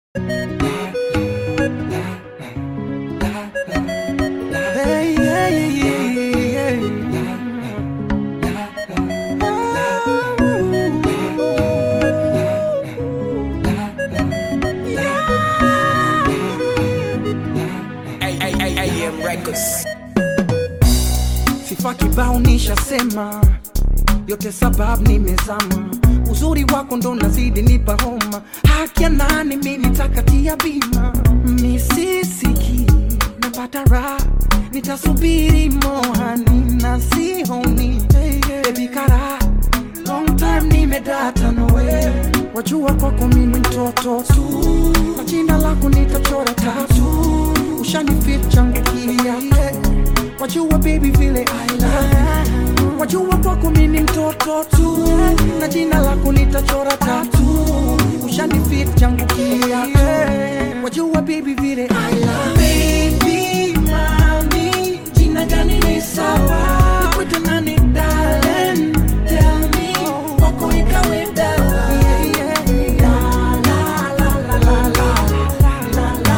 Hey, yeah, yeah, yeah, AM Records. Sifa kibao nishasema, yote sababu nimezama. Uzuri wako ndo nazidi nipa homa, haki ya nani mimi nitakatia bima. Misisiki napata raha, nitasubiri mohani na sihoni baby kara long time nimedata nawe, wajua kwako mimi mtoto tu, na jina lako nitachora tatu, ushanifit changu kia wajua baby vile I love wajua kwako mimi mtoto tu, na jina lako nitachora tatu, ushanifit changu kia wajua baby vile I love baby mami, jina gani ni sawa nikwete nani darling tell me kwako ikawe dawa yeah, yeah, yeah. La, la, la, la, la, la.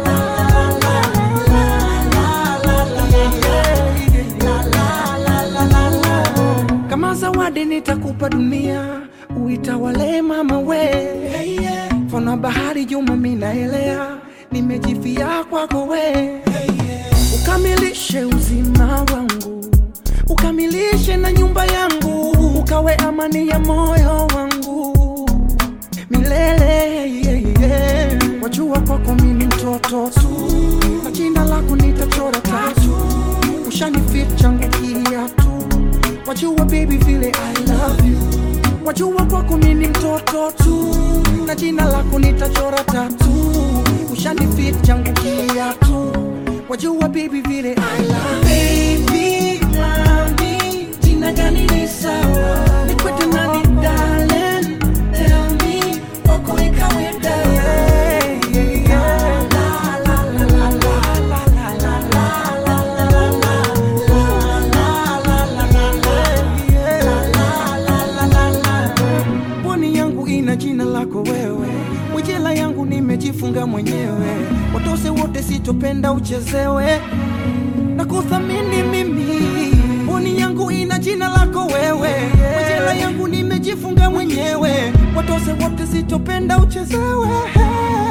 kama zawadi nitakupa dunia uitawale mama we fana bahari juma minaelea nimejifia kwako we ukamilishe uzima wangu ukamilishe na nyumba yangu ukawe amani ya moyo wangu milele yeah, yeah. wajua kwako mimi mtoto tu na jina lako nitachora tatu ushanifit changu kiatu wajua baby vile I love you wajua kwako mimi mtoto tu na jina lako nitachora tatu ushanifit changu kiatu wajua baby vile I love baby mami jina gani ni sawa nikwete nani darling tell me kwako ikawe dawa yeah, yeah, yeah. La, la, la, la, la, la, la, la, la, la, la, Pwani yangu ina jina lako wewe, mwijela yangu nimejifunga mwenyewe, watose wote sitopenda uchezewe na kuthamini mimi. Pwani yangu ina jina lako wewe, mwijela yangu nimejifunga mwenyewe, watose wote sitopenda uchezewe